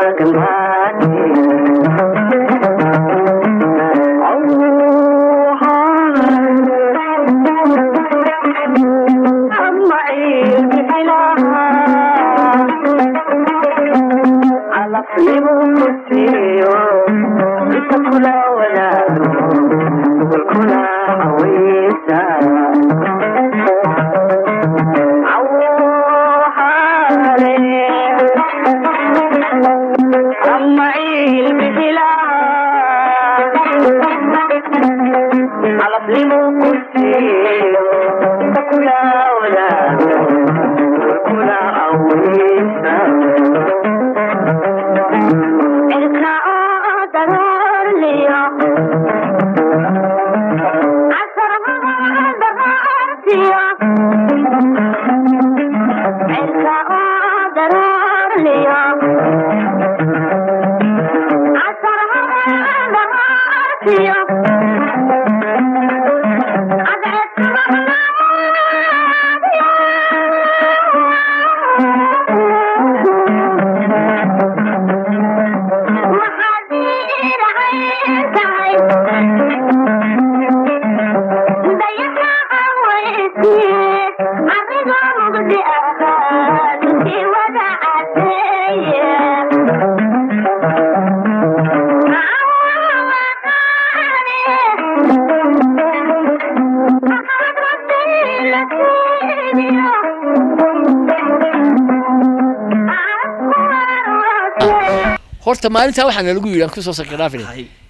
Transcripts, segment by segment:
horta maalintaa waxaana lagu yidhi aan kusoo sakiraafina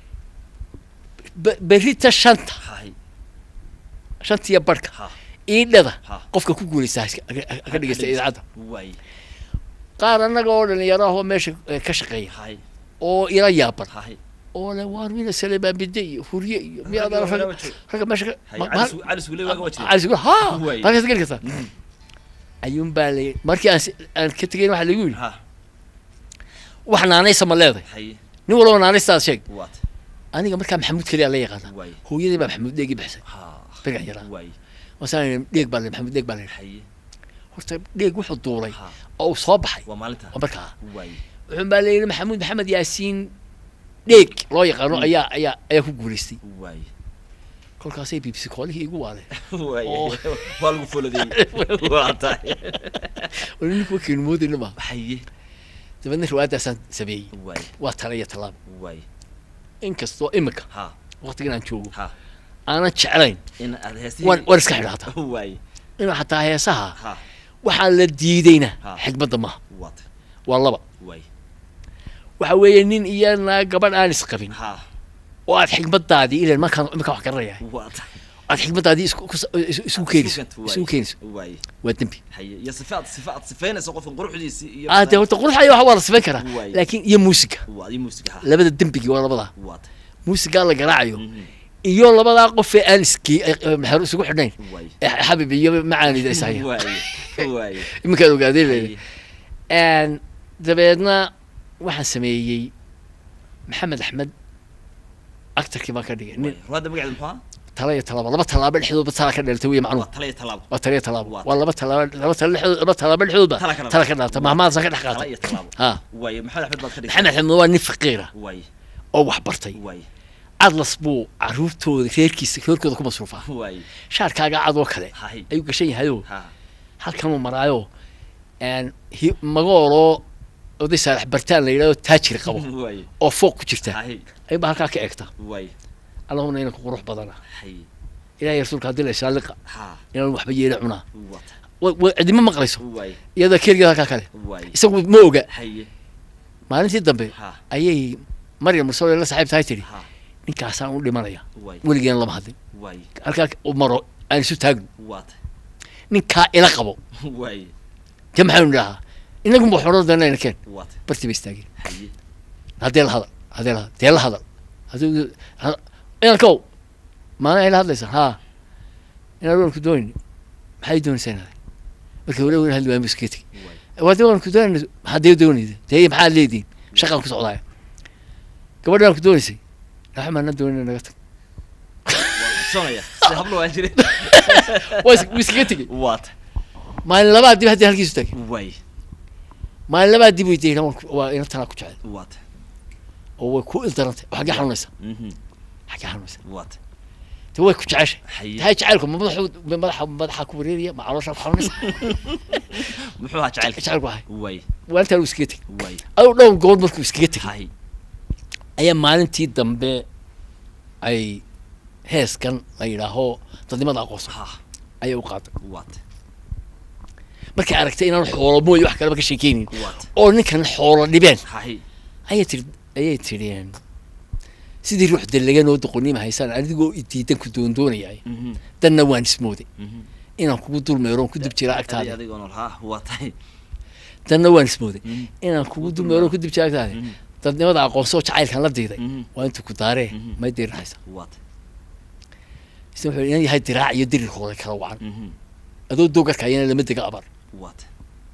berita shanta shantiya barhka iidhada qofka ku guulaysta ka dhegeysta idaacadda qaar annaga oo dhalinyaro ahoo meesha ka shaqeeya oo ila yaaban oo le waar mina saleebaan bide iyo hurye iyo miyaad ragga meesha ha markaas geli kartaa ayuun baa la markii aan aan ka tegayn waxaa lagu yidhi wax naanaysa ma leedahay nin walba naanaystaad sheeg aniga markaa maxamuud keliya la yaqaana hooyadii baa maxamuud dheegi baxsay berigan yaraa wasaan dheeg baa le maxamuud dheeg baa le horta dheeg wuxuu duulay oo uu soo baxay waa markaa wuxuun baa layidhi maxamuud maxamed yaasiin dheeg loo yaqaano ayaa ayaa ayaa ku guulaystay kolkaasay bbc koolihii igu waaleen waa lagu foladeeyey waa tahay ninku wakiinu moodayna ma dabeedna riwaayaddaasaan sameeyey waa tala iyo tallaab inkastoo imika waqtigan aan joogo aanan jeclayn waan waan iska xidha hataa inuu xataa heesaha waxaan la diidayna xigmadda maaha waa laba waxa weeye nin iyo naa gabadh aan isqabin oo aad xigmadaadii ilan markaan imika wax garanayahay aad xigmadaadii isku keenayso isugu keenayso waa dembi ade horta quruxaya waxa waa la sifayn karaa laakiin iyo muusiga labada dembigii waa labadaa muusigaa la garaacayo iyo labadaa qofee aan iskii maxaru isugu xidhnayn xabib iyo macaanida ishaya iminkaan ogaadeen leedahay dabeedna waxaan sameeyey maxamed axmed actarkii baan ka dhigay nin tala iyo talaabo laba tallaabo dhexdoodba tala ka dhalata wey macnuhu waa tala iyo talaabo waa laba tallaabo laba tala dhexdood laba tallaabo dhexdoodba tala ka dhalata mahmaadasa ka dhex qaata ha maxamed axmed waa nin faqiira oo wax bartay adlas buu caruurtooda reerkiisa reerkooda ku masruufaa shaarkaaga cadoo kale ayuu gashan yahayoo halkanuu maraayo magooloo oday saalax bartaan la yidhahdo taajir qabo oo fooq ku jirta ayba halkaa ka eegta allahuna inanku qurux badana ilahay rasuulka haddii la ishaaliqa inaan waxba yeela cunaa cidima maqlayso iyada keligeed halkaa kale isagu ma oga maalintii dambe ayay maryam mursole la saaxiib tahay tidhi ninkaasaan u dhimanaya weligeena lama hadlin halkaa u maro aan isu taagno ninkaa ila qabo te maxaanu idhahaa inagu ma xoro danayna keen barti ba istaageen haddee la hadal haddee la hadal dee la hadal haddii inankow maalin ay la hadlaysaa haa inaan waanku doonayni maxay doonaysaa inaad marka wala wala hadli waayo iskaga tegi waade waanku doonayna haddee doonayda dee maxaad leediin shaqaan ku socdaaya gabadha aan ku doonaysay naxa maana doonayna naga tag waa iskaga tegey maalin labaad dib haddii halkiisu taagay maalin labaad dib weydiiyey waa inantanaa ku jecel waata oo way ku ildarantay oo xaggee xanuunaysa mhm xaggee xanuunaysa waata te way ku jeceshay haye tahay jacaylku ma madaxu ma madaxa madaxa ku wareeraya ma caloosha ku xanuunaysa muxuu ahaa jacaylka jacaylku ahay way waa intaan uu iskaga tegay way aduu dhowr goor markuu iskaga tegay haye ayaa maalintii dambe ay heeskan la yidhaaho dadnimada aqoonsan ha ayay u qaaday waata markay aragtay inaan xoolo mooye wax kaleba ka sheekeynin waata oo ninkan xoolo dhibeen haye ayay tiri ayay tireen sidii ruux dalagan oo doqonnima haysaan adigoo idiidan ku doondoonayaay mhm danna waan ismooday mhm inaan kugu dulmeeroon ku dib jira adi agtaada adigoo nool ha waa tahay danna waan ismooday Mhm. inaan kugu dulmeeroon ku dib jira agtaada Mhm. dadnimada aqoonsoo jacaylkan la diiday Mhm. waa intuu ku daaree Mhm. may dirirhaysa waata isna wuxuu inan yahay diraac iyo dirirkooda kala wacan mhm adoo doogarka ayana lama dega abar waata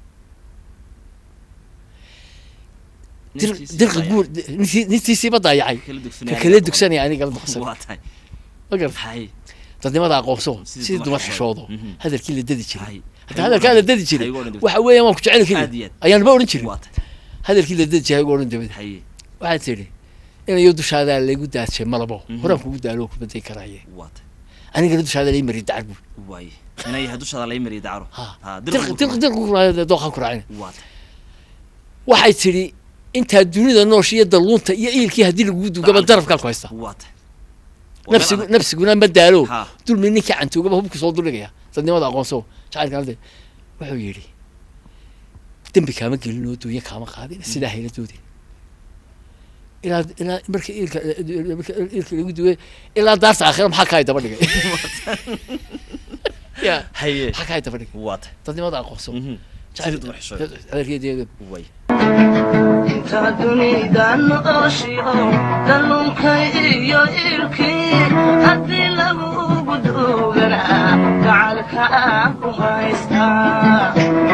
dir- dirqa guur nintii- nintiisiiba daayacay kala ka dugsanaya kala dugsanaya aniga la duqsan waa tahay ma garata haye dadnimada aqoonso Sidii sidii dumar dumar xishoodo Mhm. hadalkii la dadi jiray haye hadda hadalkaa la dadi jiray Haygo odhan dibadda. waxa weeyaan waan ku jecel Aad iyo keliya aad. ayaanba odhan jirin waa tahay hadalkii la dadi jiray odhan dabada haye waxaad tidhi inayo dushaadaa laygu daadshay malabo Mhm. horaan kugu daalo ku baday karaaye waa tahay anigana dushaada lay mari dacar buur waaye inay yahay dushaada laga mariyo dacro ha ha dirq dirq dirq ku raacay dooqan ku raacay waa tahay waxay tidhi intaa dunida noosh iyo dalluunta iyo iilkii haddii lagu dugaba darafkaa ku haysta waa tahay nafsigu nafsiguna ma daalo ha dulmi ninkii cantuugaba hubku soo duldhigaya dadnimada aqoonso jacaylka alde wuxuu yidhi dembi kaama gelin oo duunya kaama qaadin sidaa hayla doodin ilaa ilaa marka iilka marka iilka lagu duway ilaa daarta aakhira maxaa kaa daba dhigay ya haye maxaa kaa daba dhigay waa tahay dadnimada aqoonso mhm sidii dumar xishooda. adeerkeedeeda way inta dunida nooshiyo dallunkay iyo ilkii haddii lagugu duuganaa gacalka aan ku haystaa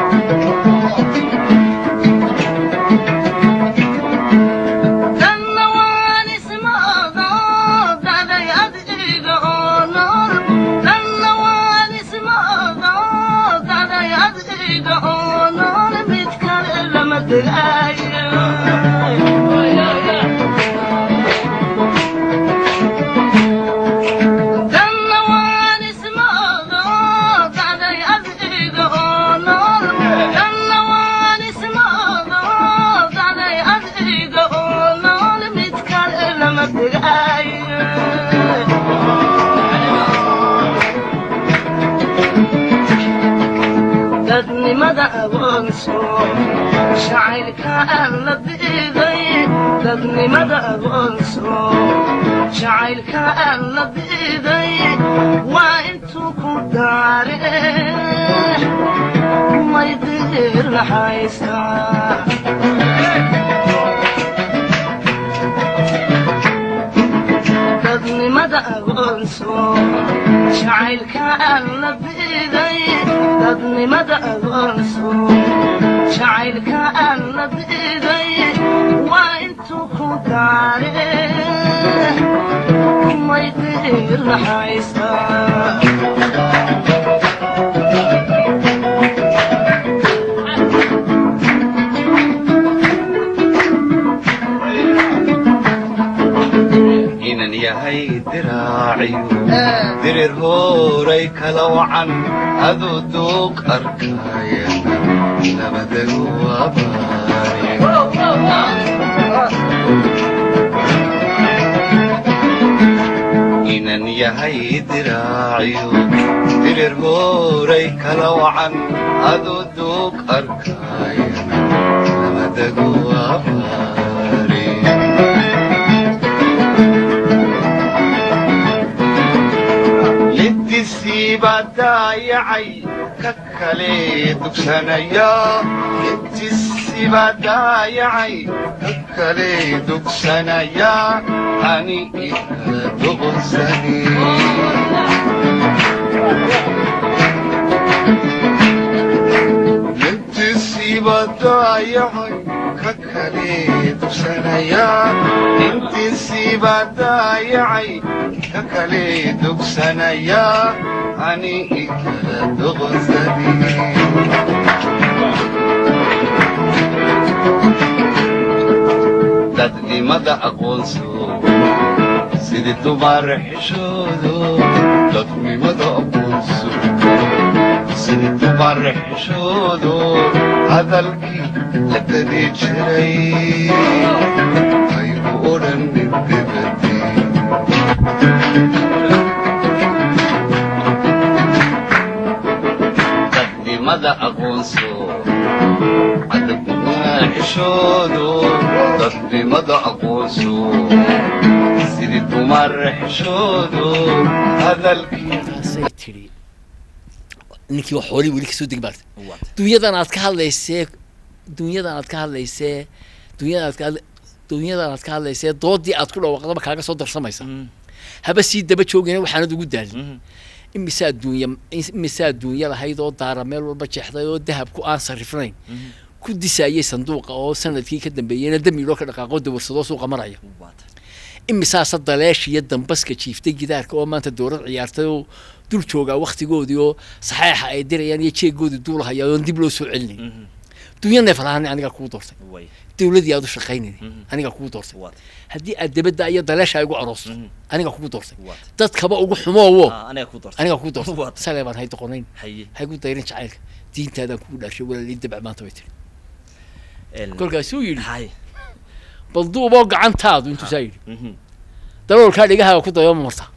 danna waan ismoodo daday adiga oo nool danna waan ismoodo daday adiga oo nool mid kale lama degaayo danna waan ismoodo daday adiga oo nool danna waan ismoodo daday adiga oo nool mid kale lama degaayo dadnimada agoonso jacaylka aan la diiday dadnimada agoonso jacaylka aan la diiday waa intuu ku daare may diir laxaysaa dadnimada agoonso jacaylka aan la diiday dadnimada agoonso jacaylka aan la diiday waa intuu ku daare may diir laxaysaa inan yahay diraaciyo dirir horay kala wacan aduu duuq arkayana labadagu abaare inan yahay diraaciyo dirir horay kala wacan aduu duuq arkayana labadagu abaare lidisiiba daayacay ka kale dugsanaya lidisiiba daayacay ka kale dugsanaya ani ikala duqsani lidisiiba daayacay ka kale dugsanaya lidisiiba daayacay ka kale dugsanaya ani ikala duqsani dadnimada aqoonso sidii dumaar xishoodo dadnimada aqoonso sidii dumaar xishoodo hadalkii la dadi jiray aygu odhanin debadii dadnimada aqoonso cadabnimada xishoodo dadnimada aqoonso sidii dumar xishoodo hadalkii taasay tidhi ninkii wax xoolihii weli kasoo degi maarta dunyadan aad ka hadlaysee dunyadan aad ka hadlaysee dunyadan aad ka hadla dunyadan aad ka hadlaysee doodii aad ku dhawaaqdaba kaaga soo darsamaysa haba sii daba joogayna waxaanad ugu daalin imisaa duunya imisaa duunya lahayd oo daara meel walba jeexday oo dahabku aan sarifnayn ku disaayay sanduuqa oo sanadkii ka dambeeyeyna damiiloo ka dhaqaaqoo dawarsadoo suuqa maraya imisaasa daleesh iyo dambaska jiiftay gidaarka oo maanta dowlad ciyaartay oo dul joogaa waktigoodii oo saxeexa ay dirayaan iyo jeegoodii duulahaya oon dib loo soo celinayn dunya neefalahaan anigaa kugu doortay dowladii aad u shaqaynayna anigaa kugu doortay haddii aad debadda iyo daleesha ay ugu aroosto anigaa kugu doortay dadkaba ugu xumoowo anigaa kugu doortay salee baan hay doqonayn haygu dayrin jacaylka diintaadaan kugu dhaashay walaalii dabc maanta bay tiri kolkaasuu yidhi bal duuboo gacantaadu intuu saa yidhi daloolkaa dhegahaaga ku dayo ma marta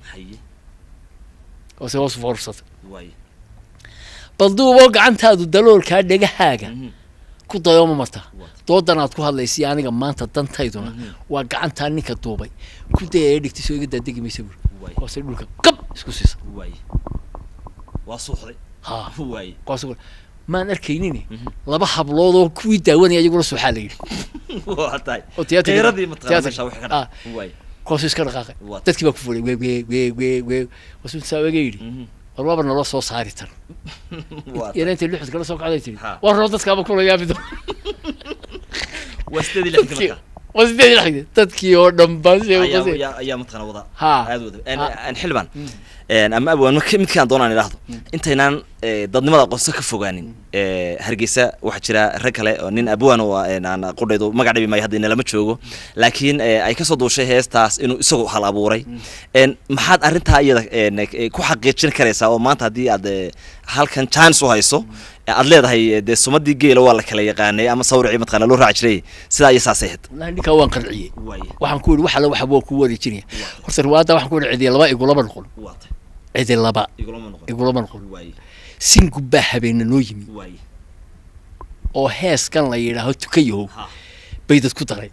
hoose hoos foorsata bal duuboo gacantaadu daloolkaa dhegahaaga ku dayo ma marta doodan aad ku hadlaysay aniga maanta dantayduna waa gacantaa ninka duubay ku daya ee dhigtay soo iga daadegi maysa buuri hoose dhulka qab isku siisa waa suuxday ha kuwaas maan arkaynin laba hablood oo kuwii daawanaya iyaguna suuxaa la yidhi oo tiyaatrkaasu iska dhaqaaqay dadkii baa ku fulay weeg weeg weeg weeg weeg wasu saa waga yidhi war waaba naloo soo saari tan yana intay lixud kala soo kacday tiri warroo dadkaaba kula yaabi doon waa sideed iyo lixdii marka waa sideed iyo lixdii dadkii oo dhan baa ayaa mataqana wada aad wada xildhibaan ama abwaan midkaan doonaan idhaahdo intaynaan dadnimada aqoonso ka fogaanin hargeysa waxaa jira rag kale oo nin abwaan oo aan qudhaydu magac dhibi maayo hadda inalama joogo laakiin ay kasoo duushay heestaas inuu isagu hal abuuray maxaad arrintaa iyada ku xaqiijin karaysaa oo maanta haddii aad halkan chance u hayso aad leedahay dee sumadii geela waa la kala yaqaanay ama sawricii mataqana loo raaci jiray sidaa iyo saasay ahayd wallahi ninkaa waan qanciyey waxaan ku yidhi wax alla waxa waa ku wareejinaya horta riwaayadda waxaan ku yidhi cidi laba igulama noqon cidi laba igulama noqon singu baa habeena noo yimi oo heeskan la yidhaaho tukayahow bay dad ku daray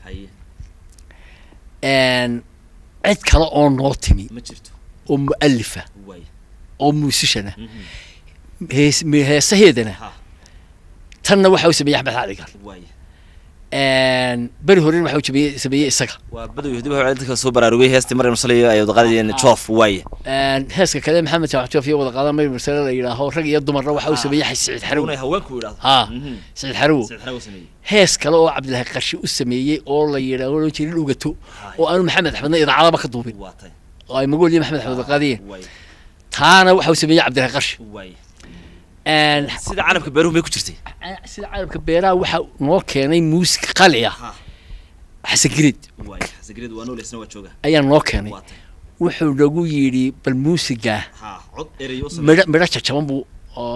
cid kale oo noo timi oo mu'alifa oo muusishana hees heesaheedana tanna waxa uu sameeyey axmed cali gaal beri horena waxa uu sameeyey sameeyey isaga waa badow dib waxaa dadka soo baraarugay heestii maryam saliyo ay wada qaadayeen joof waaye heeska kale maxamed jamac joof iyo wada qaadan maryam sale la yidhaaho rag iyo dumarna waxa uu sameeyey siciid xarow haweenku yidhaahdo ha siciid xarow siciid xarow sameeyey hees kale oo cabdilaahi qarshi u sameeyey oo la yidhaaho loo jeerin dhugato oo aanu maxamed axmedna idaacadaba ka duubin oo ay magool iyo maxamed axmed wada qaadiyeen taana waxa uu sameeyey cabdilaahi qarshi sida carabka beeruhu may ku jirtay sida carabka beeraha waxa noo keenay muusik qali ah xasan grid ayaa noo keenay wuxuu nagu yidhi bal muusiga midho midho jajaban buu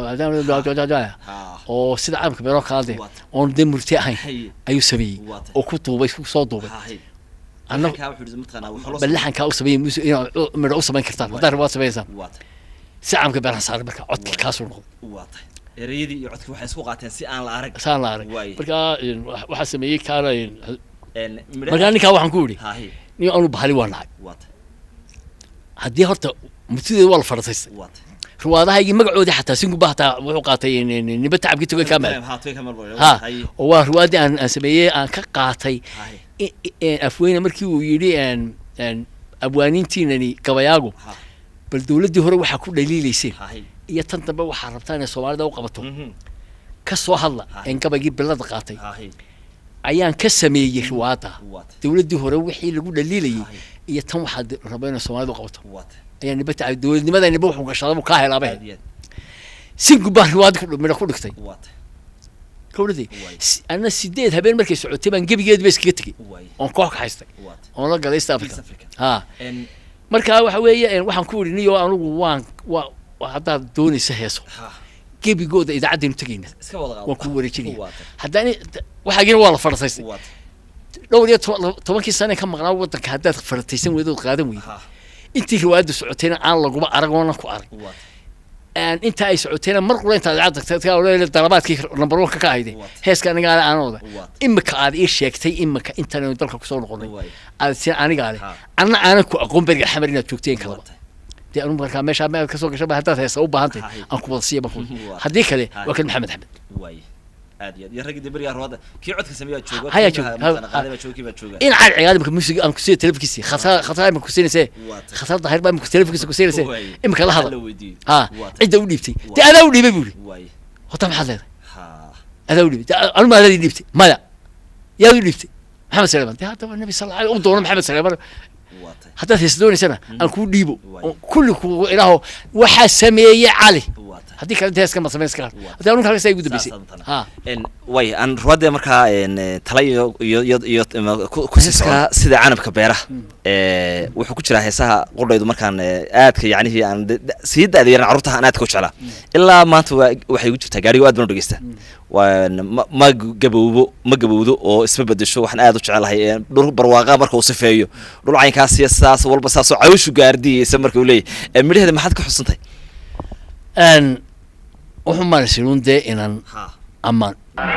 oo sida carabka beeraha kaade oon dee murti ahayn ayuu sameeyey oo ku duubay soo duubay bal laxankaa u sameeyey muusik inaad midho u samayn kartaan haddaa rabaad samaysaan si caamka beeraha saaray marka codki kaasuu noqday ereyadii iyo codki waxay isku qaateen si aan la arag saan la arag marka waxaa sameeyey kaana markaa ninkaa waxaan ku yidhi nin anu bahali waa nahay haddii horta murtideeda waa la farataystay riwaadahaygii magacoodii xataa singuba hataa wuxuu qaatay niba tacabkii togay kamal ha oo waa riwaadii aan aan sameeyey aan ka qaatay afweyne markii uu yidhi abwaaniintiinani gabayaagu bal dowladdii hore waxaa ku dhaliilayseen iyo tan dambe waxaa rabtaa inay soomaalida u qabato ka soo hadla een gabaygii bilada qaatay ayaan ka sameeyey riwaada dowladdii hore wixii lagu dhaliilayay iyo tan waxaa raba inay soomaalida u qabato ayaa niba tacay dowladnimada niba wuxuu gashada buu kaa helaaba singu baa riwaadi midha ku dhigtay kawdhadee anna sideed habeen markay socotay baan gebigeedba iskaga tegey oon koox ka haystay oon la galay east africa ha marka waxa weeye waxaan ku idhi niyo anugu waan waa haddaad doonaysa heeso gebigooda idaacadaynu tegayna waan ku wareejinaya haddaan waxaagina waa la farataystay dhowr iyo tobankii sane ka maqnaa waddanka haddaad farataysan weydood qaadan weyda intii riwaayadda socotayna aan laguba arag oona ku arag inta ay socotayna mar qura intaad idaacadda dalabaadkii number one ka ka ahayde heeska anigaa aanooda imika aad ii sheegtay imika intan dalka kusoo noqonay aad si anigaa leh anna aanan ku aqoon beriga xamar inaad joogteen kalaba dee anu markaa meeshaa mead kasoo gasha haddaad heesa u baahan tahay aan ku wada siiya marku haddii kale waa kan maxamed axmed aad iyo aad iyo raggii berigaa ruwaada kii codka sameeyaa jooga haya jooga in caad cigaal imika music aan kusiiya telefonkiisi khatar khatar imika kusiinayse khatar dahir baa imika telefonkiisa kusiinayse imika la hadla ha cidda u dhiibtay dee adaa u dhiibay buuri hota maxaad leedahay adaa u dhiibay anu ma adadii dhiibtay maya yaad u dhiibtay maxamed saleeman dee haddaba nabi sal alla u doono maxamed saleeman haddaad hees doonaysana aan kuu dhiibo kulli ku ilaaho waxaa sameeyey cali haddii kale inta heeska ma samayn iska hadii anunka halkaas ay ugu dambeysay ha way aan ruwaadee markaa tala iyo iyo iyo iyo kusiska sida canabka beeraha wuxuu ku jiraa heesaha qudhaydu markaan aadka yacnihii aan sii da-da yaran carruurta aan aadka u jeclaa ilaa maanta waxay ugu jirtaa gaarigo aad baan u dhegeysta waan ma gabowbo ma gabowdo oo isma bedesho waxaan aad u jecelahay dhul barwaaqa marka uu sifeeyo dhul caynkaas iyo saas walba saasoo cawshu gaardiyeysa marka uu leeyahy midhaheeda maxaad ka xusantahay wuxuu maanasinuun dee inaan ammaan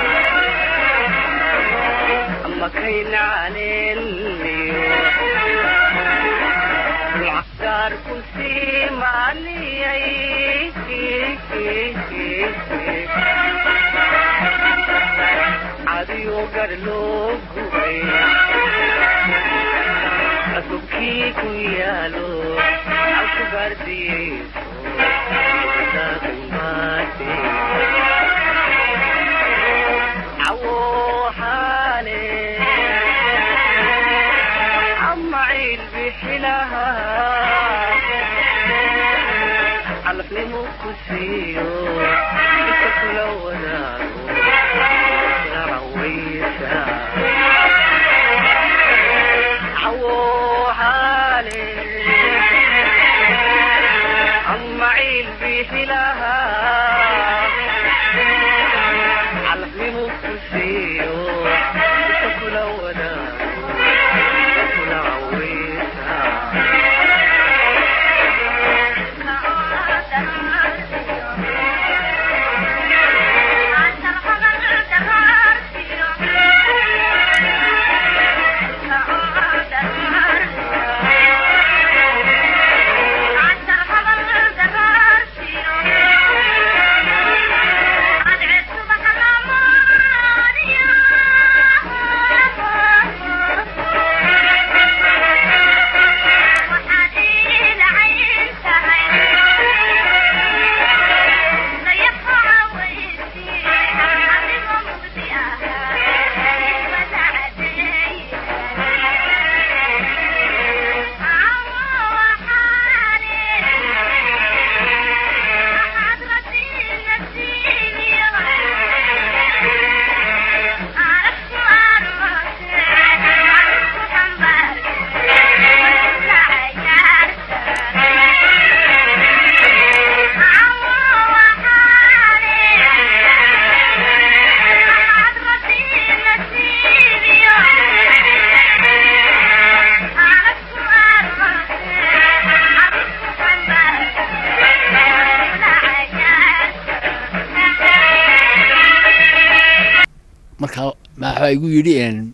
marka maxaa igu yidhi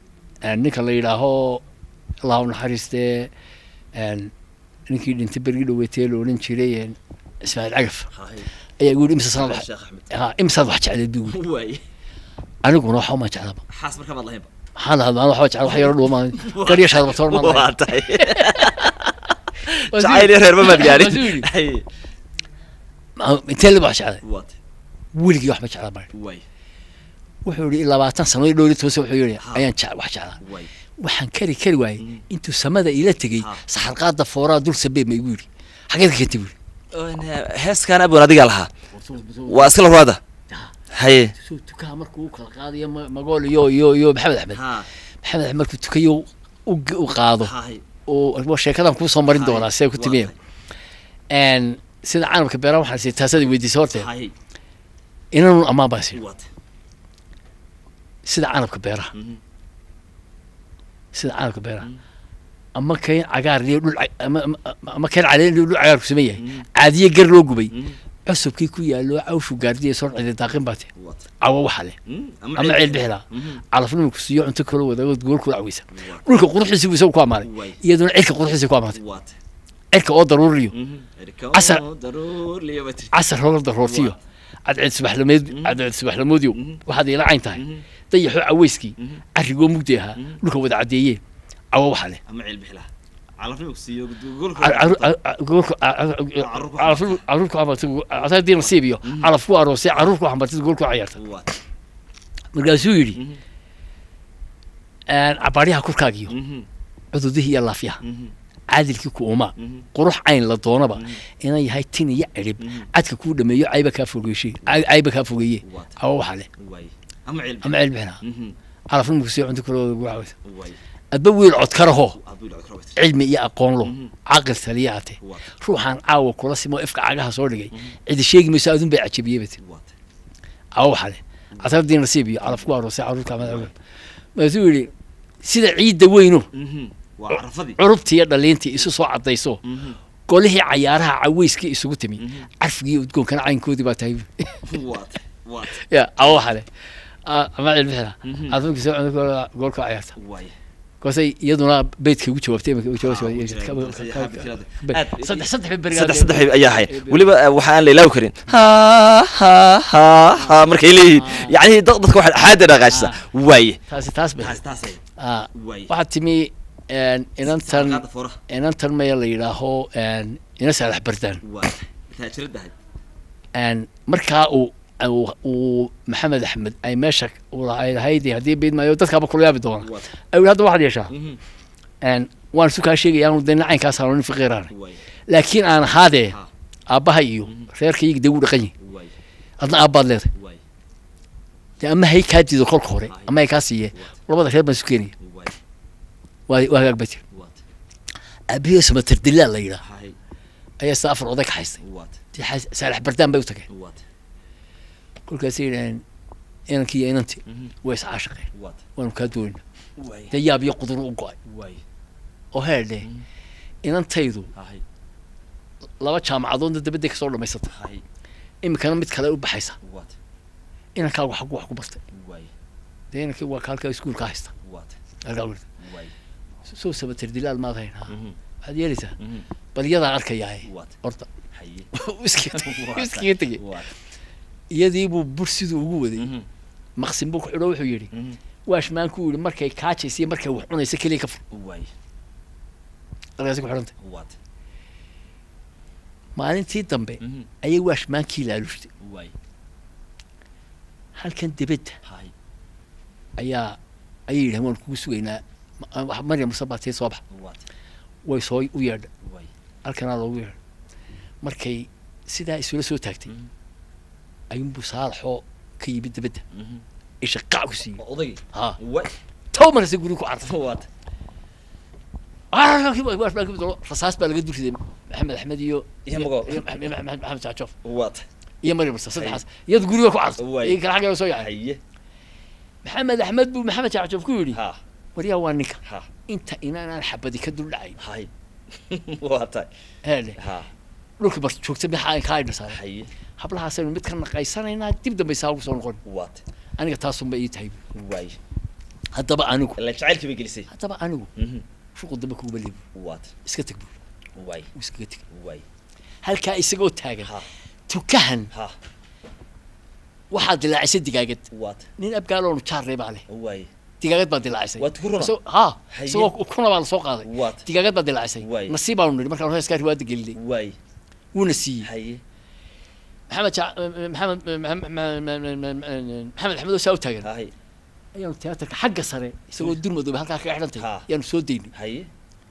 ninka la yidhaaho allah u naxariistee ninkii dhintay bergii dhaweetee la odhan jiray ismaaciil cagaf ayaa igu yidhi imsa sanad ha imsaad wax jecleed buu yidhi aniguna waxa uma jeclaba xaas markaa baad lahaynba maxaan lahaa maan waxba jecla wax yaro dhuuma garyashaadaba toban maan waa tahay jacayl iyo reer ma maad gaarin intee liba wax jeclay waa tahay weligii waxba jeclaa baa way wuxuu yidhi labaatan sano dhowr iyo toban sano wuxuu yidhi ayaan jec wax jeclaa way waxaan kari kari waayey intuu samada ila tegey saxarqaada fooraa dul sabeeb ma igu yidhi xageed ka keentay buu yidhi heeskan abwan adigaa lahaa waa iskala ruwaada haye soo tukaha markuu u kala qaadayo ma- magool iyo iyo iyo maxamed axmed ha maxamed axmed markuu tukayo u g- u qaado haye oo sheekadan kuusoo marin doonaa see ku timiya n sida canabka beeraha waxaan sii taasadii weydiisay horteed haye inanu ammaan baa sii waata sida canabka beeraha Mhm. sida canabka beeraha Mhm. ama kayn cagaar iyo dhul ca- ama ama- ama kayn caleen iyo dhul cagaar ku sameyn yahay caadiye gar loo gubay Mhm. cusubkii ku yaallo cawshu gaardiya soo cidi daaqin baa te waata cawo waxa leh Mhm. ama ceel bixila Mhm. calafnima ku siiyo cunto kala wadaagood gool kula caweysa dhulka quruxdiisi buu isagu ku ammaanay Way. iyaduna cirka quruxdiisi ku ammaantay waata cirka oo daruuriyo Mhm. Erika Casar. oo daruur liya baa tiri. casar hoola daroortiyo cadceed subaxlameed cadceed subaxlamoodiyo waxaad ila cayn tahay Mhm. dayaxoo caweyskii Mhm. carrigoo mugdi ahaa Mhm. dhulka wada caddeeyeen cawo waxa leh ama ceel bixila calafnimo ku siiyo goolka caruurku amartay nasiib iyo calaf ku aroosay caruur ku xambartay gool ku cayaarta waata markaasuu yidhi Mhm. cabaaryaha kurkaagiyo Mhm. cududihii iyo laafyaha Mhm. caadilkii ku umaa Mhm. qurux cayn la doonaba inay yahay tin iyo cirib cadka kuu dhameeyo cayba kaa fogeeshe cayba kaa fogeeye Waata. cawo waxaa leh Way. ama ceel ama ceel bixinaa Mhm. calafnimku sii cunto kaloo ugu caweysa Way. adba wiil codkaraho Abuu ilaa karo baa tiri. cilmi iyo aqoon lo Mhm. caqil taliyaate Waata. ruuxaan caawa kula simo ifka cagaha soo dhigay cidi sheegi mayso adun bay cajabiyey bati Waata. cawo waxaa leh casardii nasiib iyo calaf ku aroosay caruurka madaxweyne maasuu yidhi sida ciidda weyno Mhm. waa carafadii curubtii iyo dhaliintii isu soo caddayso Mhm. golihii cayaaraha caweyskii isugu timi Mhm. carfigii iyo udgoonkana caynkoodii baa tahay waata waata ya cawo waxaa leh Ah, ama cilbixina Mhm. caafimaadka soo cunto goolka cayaarta way koosay iyaduna beydka ugu jawaabtay imika ugu Ah, ugu jawaabtay jawaabtay. Aad- saddex saddex bay berigaa saddex saddex ayaa ahay weliba eh, waxa aan la ilaawi karin ha ha ha ha markay leeyihiin yacni dad- dadka waxa xaada dhaqaajisa waaye taasi taas bay taas taas ay ah waaye waxaa timi een, inantan qaada furaha inantan maya la yidhaaho een, ina saalax bardaan waaye taajiradahay een, markaa uu uu uu maxamed axmed ay meesha uu lahay lahayd haddii beyd maayo dadkaaba kula yaabi doona waata ayuu hadda waxaad yeeshaa Mhm. een, waan isu kaa sheegaya aanu dee caynkaas aanu nin faqiiraan waaye laakiin aan ahaadee Ha. aabbaha iyo reerkayga dee wuu dhaqan yihin waaye adna aabbaad leedahay waaye dee ama hay kaa diido kolka hore Hay. ama hay kaa siiye labada reer baan isu keenaya waaye waa waa hagaag ba jir waata aabihii samatar dilaal la yidhaah hay ayaa sida afar oday ka haystay waata dee xaas- saalax bardaan bay u tageen waata kolkaasay yidhaheen inankii iyo inantii Mhm. way iscaashaqeen waata waanu kaa doonayna waaye dee yaab iyo qudur u go-ay waaye oo heerdhe inantaydu hay laba jaamacadoodna dabadday kasoo dhammaysata hay iminkana mid kale u baxaysa waata inankaagu xagu wax ku bartay waaye dee inankii waa ka halkaa iskuulka haysta waata halkaa wirta waaye soo samatar dilaal maad hayn ha Mhm. waxaad yeelaysaa Mhm. bal iyadaa arkayaaye waata horta haye iskaga tegey Waata. iskaga tegey waata iyadii buu bur siduu ugu waday Mhm. maqsin buu ku xidho wuxuu yidhi Mhm. waashmaanku yidhi markay kaajaysa iyo markay wax cunaysa keliya ka fur waaye halkaasi ku xidhantay waata maalintii dambe Mhm. ayay waashmaankii laalushtay waaye halkan debedda hay ayaa ayay yidhahen waan kugu sugaynaa Ma- wax- maryam musabatee soo bax waata way soo u yeedha waaye halkanaa loogu yeedha markay sidaa isula soo taagtay Mhm. ayuunbuu saalaxoo ka yimid debedda Mhm. isha qac ku siiyey Waa odaygii ha waaye tow markase guri ku cartay waata rasaas baa laga durriday maxamed axmed iyo Iyo Mago. iyo Maxamed- Maxamed maxamed jaajof waata iyo maryam musa saddexaas iyadu guriga ku cartay Waay. iyo kala xaggeeda soo yacay haye maxamed axmed buu maxamed jaajof ku yidhi ha waryaa waa ninka ha inta inaanaan xabadi ka dul dhacay hay waata heedhe ha dhulka bar joogta maxaa kaa idha saaray haye hablahaasaynu mid ka naqaysanaynaa dib dambe saa ugu soo noqon waata aniga taasunba ii tahay waaye haddaba anigu ilaa jacaylkii bay gelisay haddaba anigu Mhm. shuqul dambe kuuma leebi waata iska teg buu waaye wuu iskaga teg waaye halkaa isagoo taagan ha tukahan ha waxaa dilaacisay digaagad waata nin abgaaloonu jaarray baa leh waaye digaagad baa dilaacisay Waa tuku runa? Isagoo- ha Haye. isagoo kuna baa lasoo qaaday Waata. digaagad baa dilaacisay Waay. nasiib baanu nidhi markaan heeskaa riwaayadda gelinay waaye wuuna siiyey haye maxamed ja- maxamed maxamed maxamed axmed oo saa u taagan haye ayaanu tiyaatarka xagga sare isagoo durmadoobe halkaa kaga xidhantay Ha. yaanu soo daynay haye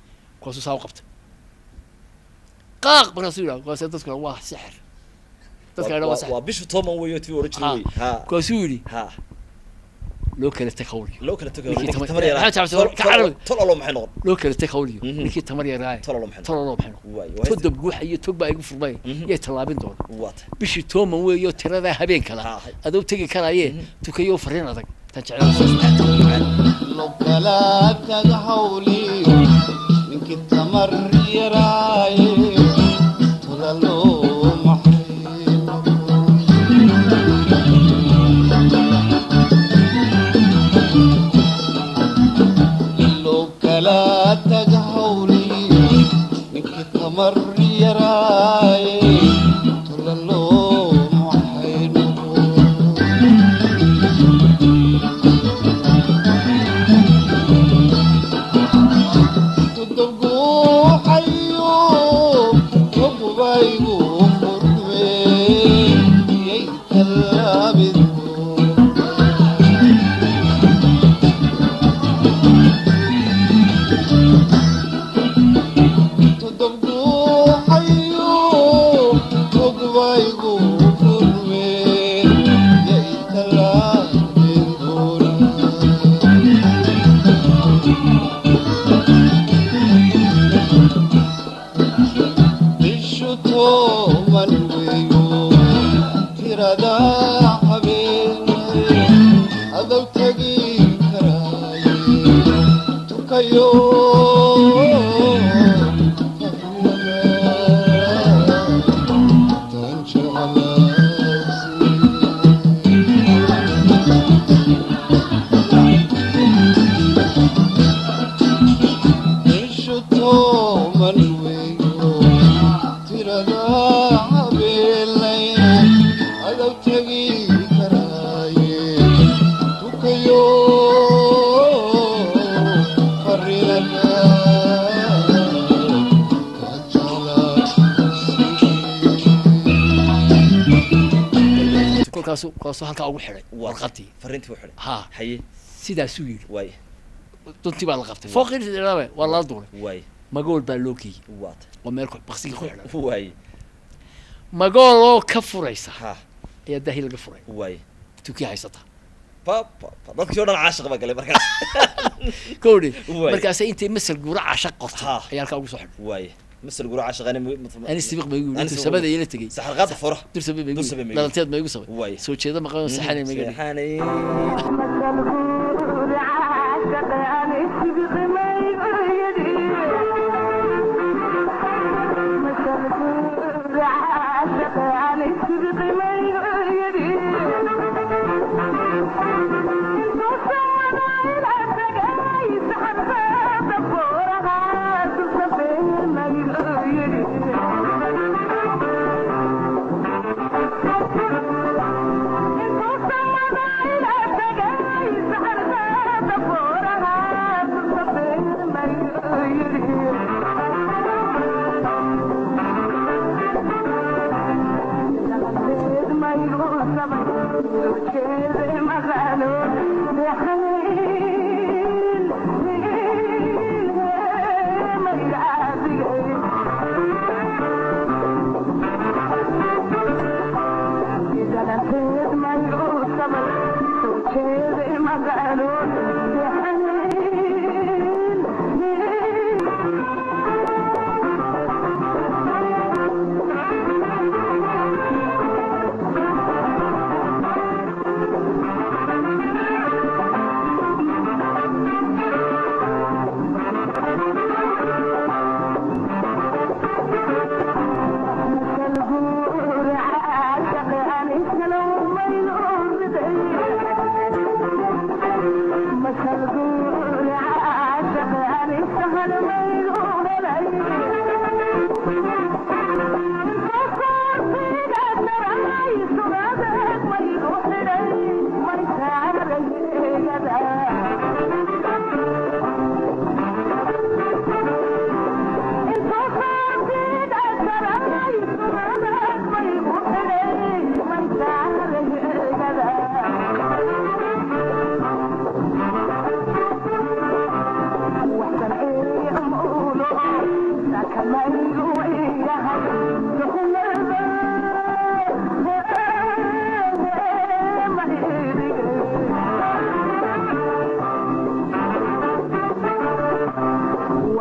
kuwaasuu saa u qabtay qaaq markaasuu yidhaha kuwaasee dadkuna waa sixir dadka idhaa waa sax waa bishu toban weeyo tii oran jiray wey ha kaasuu yidhi ha loo kala tag hawliyo loo kala tago Ninkii ninkii tamar- tamar yaraa Maxaa jecel- ka carabi. tol alo maxay noqon loo kala tag hawliyo Mhm. ninkii tamar yaraaye tol alo maxay noqon tololo maxay noqon waay waa toddob guuxa iyo tog baa igu furmay Mhm. yay tallaabin doona waata bishii tooman weeyo tiradaa habeen kala Ha. adoo tegi karaaye tukayo fariin adag tan jecel lo kala tag hawliyo ninkii tamar yaraaye tolalo maxay noqon lo kala tag hawliyo ninkii tamar yaraaye tolalo maxay noqon tudubguuxayo ogubaygu furme yay tallaabid tudubguuxayo ogubaygu furme yay tallaabid bishu tooman weeyo tirada habeenay adow tegi karaaye tukayo tan jeclaasi ishu tooman weeyo tirada habeelay adow tegi karaaye tukayo farinada kolkaasu kolkaasu halkaa ugu xidhay Waa. warqadii fariintii u xidhay ha haye sidaasuu yidhi waay duntii baa la qabtay fooqii waa lala duulay waay magool baa loo geeyey waata oo meel ku- baqsigii ku xidhan waay magool oo ka furaysa ha ayaa daahi laga furay waay tukii haysata pa pa pa dadkii oo dhan caashiq baa galay markaas kowdhi Waay. markaasay intay masal guura casha qortay Ha. ayaa halkaa ugu soo xidhay waay masal gura caashiqani ani sibiq ma igu Ani yidhi sibiq samada ma- ila tegey saxarqaada fura dursabe ma igu Dursabe ma yidhi igu- dhalanteed ma igu sabay Waay. soo jeeda maqan saxanay ma iga dhigay saxanay Thank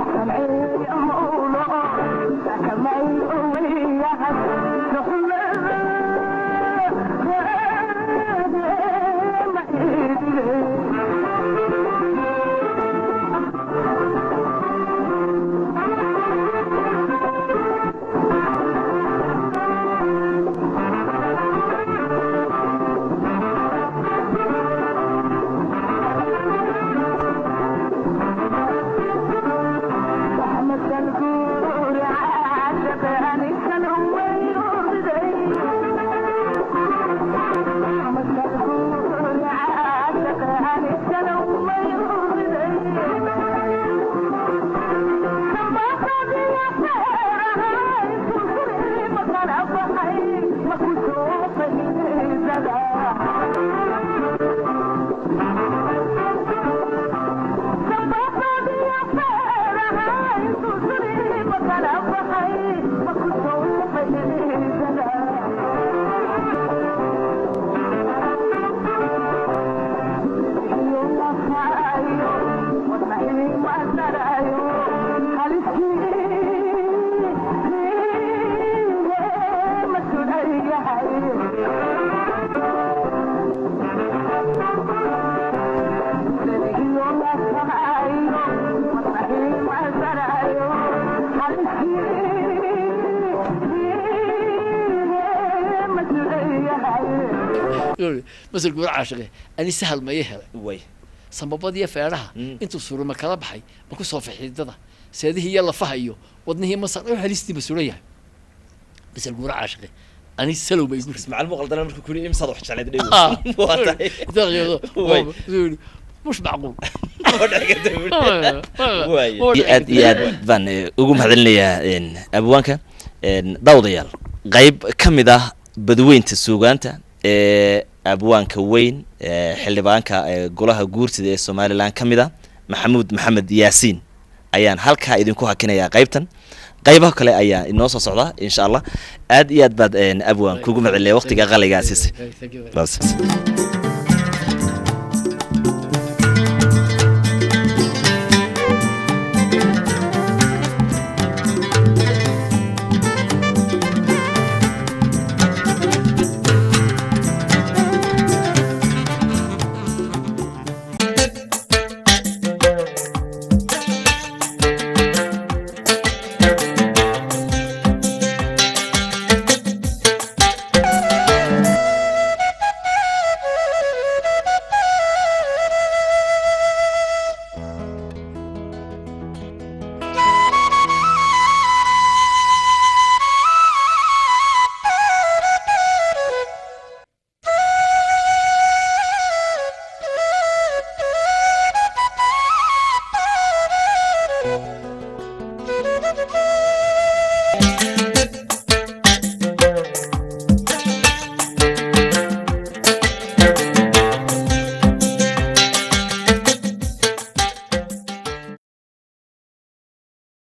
masal guura caashiqe ani sahal maya helay way sambabadiyo feedhaha Mm. intuu suro ma kala baxay ma ku soo fixidada seedihii iyo lafaha iyo wadnihii masar oo halistiiba suran yahay masal guura caashiqe ani salow ba igu rid ismaaciil muuqaldana markuu ku yidhi imsaad wax jecleed dhew Ah, waa tahay daqiiqado Way. mush macquul oo dhex ka tahay Waaye. Oo iyo aad iyo aad baan eh, ugu mahadcelinayaa een, abwaanka een, daawadayaal qayb ka mid ah badweynta suugaanta ee abwaanka weyn ee xildhibaanka ee golaha guurtida ee somalilan ka mid ah maxamuud maxamed yaasiin ayaan halkaa idinku hakinayaa qaybtan qaybaha kale ayaa inoo soo socda insha allah aad iyo aad baad een, abwaan kugu mahadcelinaya waqtiga qaligaa siisay Thank you very much. Bas. Thank you.